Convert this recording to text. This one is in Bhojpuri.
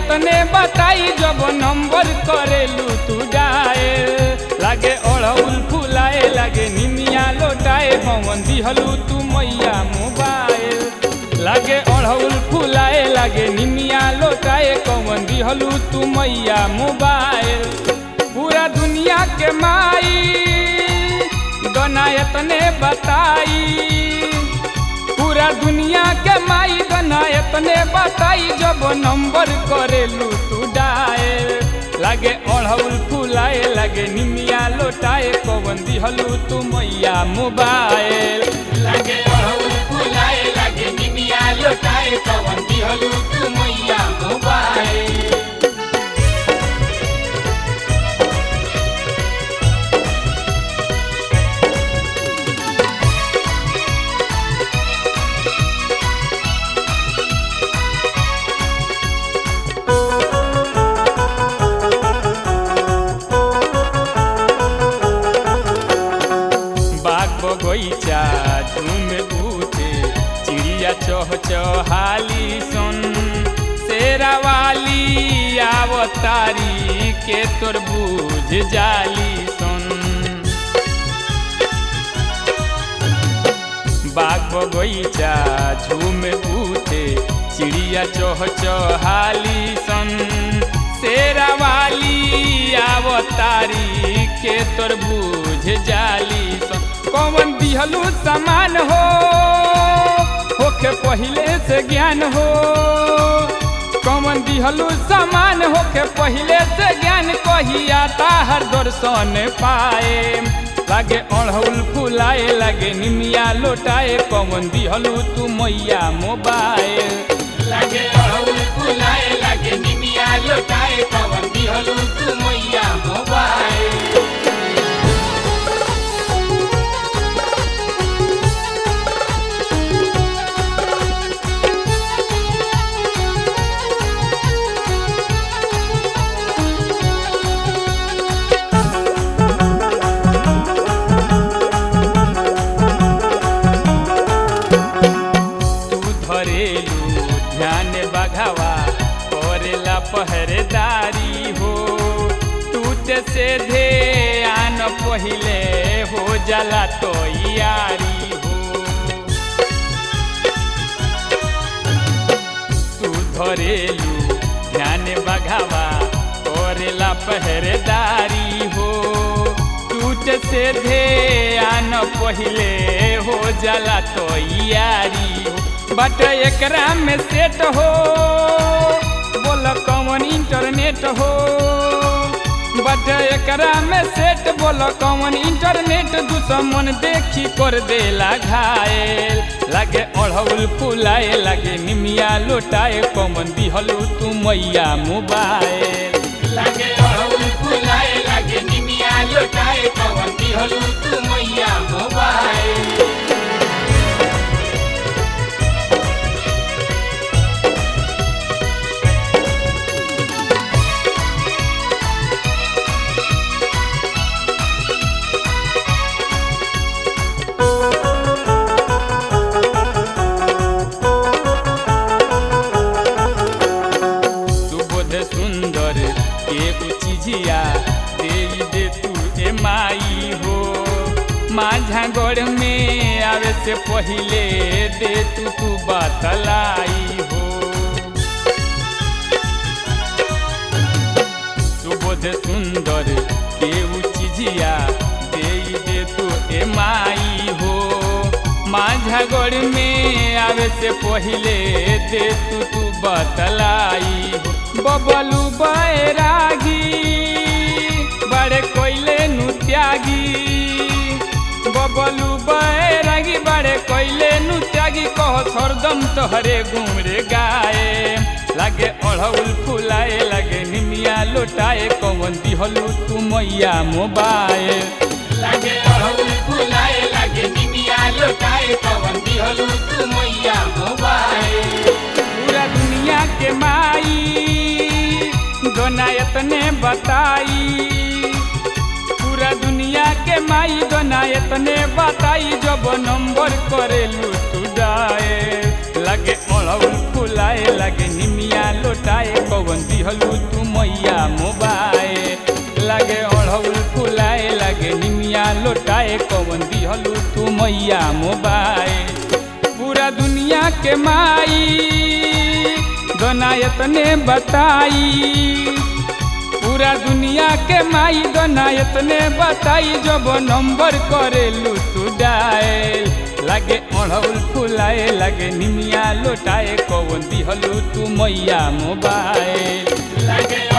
एतने बताई जब नंबर करेलू तू डाए लागे अड़उल फुलाए लागे निमिया लोटाए पवन दिहलू तू मैया मोबाइल लागे अड़उल फुलाए लागे निमिया लोटाए कवन दिहलू तू मैया मोबाइल पूरा दुनिया के माई दोना एतने बताई पूरा दुनिया के माई गना एतने बताई जब नंबर करेलू तू डाए लागे अड़हुल फुलाए लागे निमिया लोटाए कवन दिहलू तू मैया मोबाइल लागे अड़हुल फुलाए लागे निमिया लोटाए कवन दिहलू तू मैया मोबाइल बाग बगैचा झूम उठे चिड़िया चह चहाली सुन शेरावाली आवतारी के तोर बूझ जाली सुन बाग बगैचा झूम उठे चिड़िया चह चहाली सन शेरावाली आवतारी के तोर बूझ जाली सन कौन दिहलू समान हो होके पहिले से ज्ञान हो कौन दिहलू समान होके पहिले से ज्ञान कहिया ताहर दर्शन पाए लागे अड़हुल फुलाए लागे निमिया लोटाए कौन दिहलू तू मैया मोबाइल लागे अड़हुल फुलाए लागे निमिया लोटाए कवन दिहलू तू मैया मोबाइल तू धरेलू ध्यान बघावा करेला पहरेदारी हो टूटे से धे आन पहिले हो जाला तो यारी हो तू धरेलू ध्यान बघावा करेला पहरेदारी हो टूट से धे आन पहिले हो जाला तो यारी हो बट एकरा में सेट हो बोल कौन इंटरनेट हो बट एकरा में सेट बोल कौन इंटरनेट दुश्मन देखी कर देला घायल लागे अड़हुल फुलाए लागे निमिया लोटाए कौन दिहलू तू मैया मोबाइल लागे अड़हुल फुलाए लागे निमिया लोटाए कवन दिहलू तू मैया मोबाइल सुबोध सुंदर के चीजिया दे दे तू ए माई हो माझा गढ़ में आवे से पहिले दे तू तू बतलाई हो सुबोध सुंदर के चीजिया दे दे तू ए माई हो माझा गढ़ में आवे से पहिले दे तू तू बतलाई हो बबलू बैरागी बड़े कोयले नु त्यागी बबलू बैरागी बड़े कोयले नु त्यागी कह सरदम तोहरे गुमरे गाए लागे अड़हुल फुलाए लागे निमिया लोटाए कौन दिहलू तू मैया मोबाइल लागे अड़हुल फुलाए लागे निमिया लोटाए कवन दिहलू तू मैया मोबाइल पूरा दुनिया के माई दोना एतने बताई पूरा दुनिया के माई दोना एतने बताई जब नंबर करेलू तू डाए लगे अड़हुल फुलाए लगे निमिया लोटाए कवन दिहलू तू मैया मोबाइल लागे अढ़ौल फुलाए लागे निमिया लोटाए कवन दिहलू तू मैया मोबाइल पूरा दुनिया के माई दोनायत ने बताई पूरा दुनिया के माई दोनायत ने बताई जब नंबर करेलू तू डायल लागे अढ़ौल फुलाए लागे निमिया लोटाए कवन दिहलू तू मैया मोबाइल लागे